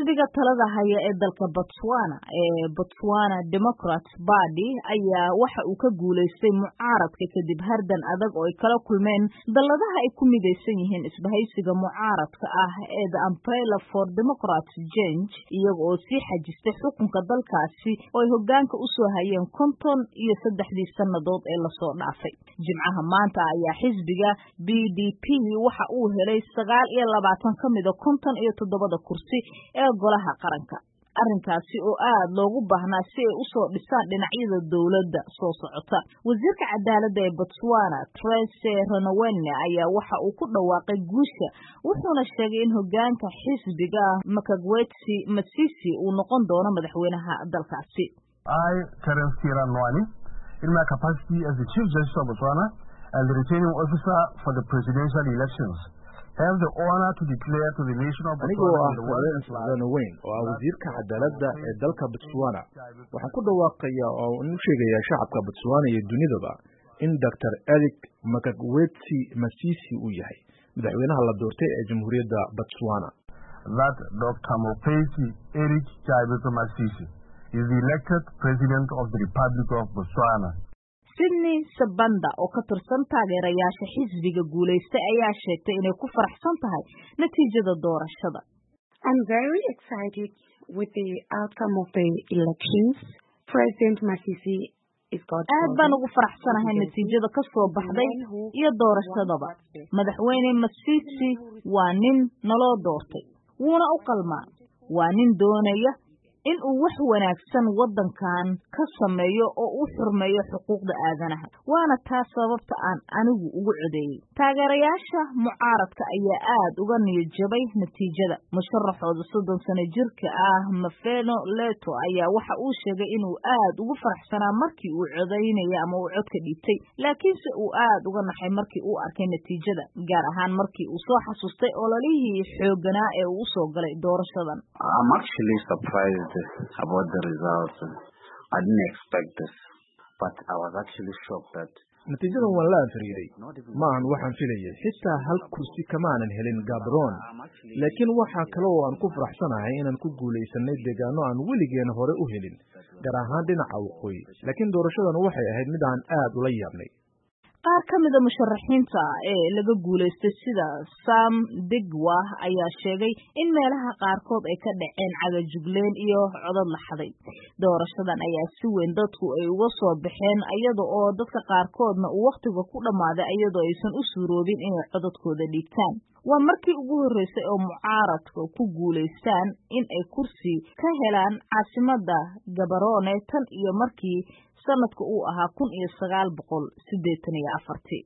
xisbiga talada haya ee dalka botswana ee botswana democrats party ayaa waxa uu ka guulaystay mucaaradka kadib hardan adag oo ay kala kulmeen dalladaha ay ku midaysan yihiin isbahaysiga mucaaradka ah ee the umbrella for democrats change iyaga oo sii xajistay xukunka dalkaasi oo ay hogaanka usoo hayeen konton iyo saddexdii sannadood ee lasoo dhaafay jimcaha maanta ayaa xisbiga b d p waxa uu helay sagaal iyo labaatan ka mida konton iyo toddobada kursi ee golaha qaranka arrinkaasi oo aad loogu baahnaa si ay usoo dhisaan dhinacyada dowladda soo socota wasiirka cadaaladda ee botswana trese renowene ayaa waxa uu ku dhawaaqay guusha wuxuuna sheegay in hogaanka xisbiga makagwetsi masisi uu noqon doono madaxweynaha dalkaasi I, Terence Kiranwani, in my capacity as the Chief Justice of Botswana and the returning officer for the presidential elections, have the honor to declare to the nation of anigoo Botswana ah and the world Terence at large Renoweng oo ah wasiirka cadaaladda ee dalka Botswana waxaan ku dhawaaqayaa oo u sheegayaa shacabka Botswana iyo dunidaba in Dr. Eric Makagwetsi Masisi uu yahay madaxweynaha la doortay ee Jamhuuriyadda Botswana that Dr. Mopesi Eric Chaibeto Masisi is the elected president of the Republic of Botswana. sydney sabanda oo ka tirsan taageerayaasha xisbiga guulaystay ayaa sheegtay inay ku faraxsan tahay natiijada doorashada I'm very excited with the outcome of the elections. President Masisi is God. aad baan ugu faraxsanahay natiijada ka soo baxday iyo doorashadaba madaxweyne masisi waa nin naloo doortay wuuna u qalmaa waa nin doonaya in uu wax wanaagsan waddankan ka sameeyo oo u xurmeeyo xuquuqda aadanaha waana taas sababta aan anigu ugu codeeyey taageerayaasha mucaaradka ayaa aad uga niyad jabay natiijada musharaxooda soddon sano jirka ah mafeno leto ayaa waxa uu sheegay inuu aad ugu faraxsanaa markii uu codaynaya ama uu codka dhiibtay laakiinse uu aad uga naxay markii uu arkay natiijada gaar ahaan markii uu soo xasuustay ololihii xoogganaa ee uu usoo galay doorashadan I'm actually surprised about the results. I didn't expect this, but I was actually shocked that natiijadan waan la anfariiday maahan waxaan filayay xitaa hal kursi kamaanan helin gabron laakiin waxaa kale oo aan ku faraxsanahay inaan ku guulaysanay deegaano aan weligeena hore u helin gaar ahaan dhinaca waqooyi laakiin doorashadan waxay ahayd mid aan aad ula yaabnay qaar ka mida musharaxiinta ee laga guulaystay sida sam digwa ayaa sheegay in meelaha qaarkood ay ka dhaceen cagajugleen iyo codad la xaday doorashadan ayaa si weyn dadku ay uga soo baxeen iyada oo dadka qaarkoodna uu wakhtiga ku dhammaaday iyadoo aysan u suuroobin inay codadkooda dhiibtaan waa markii ugu horreysay oo mucaaradka ku guulaystaan in ay kursi ka helaan caasimada gabarone tan iyo markii sanadka uu ahaa kun iyo sagaal boqol siddeetan iyo afartii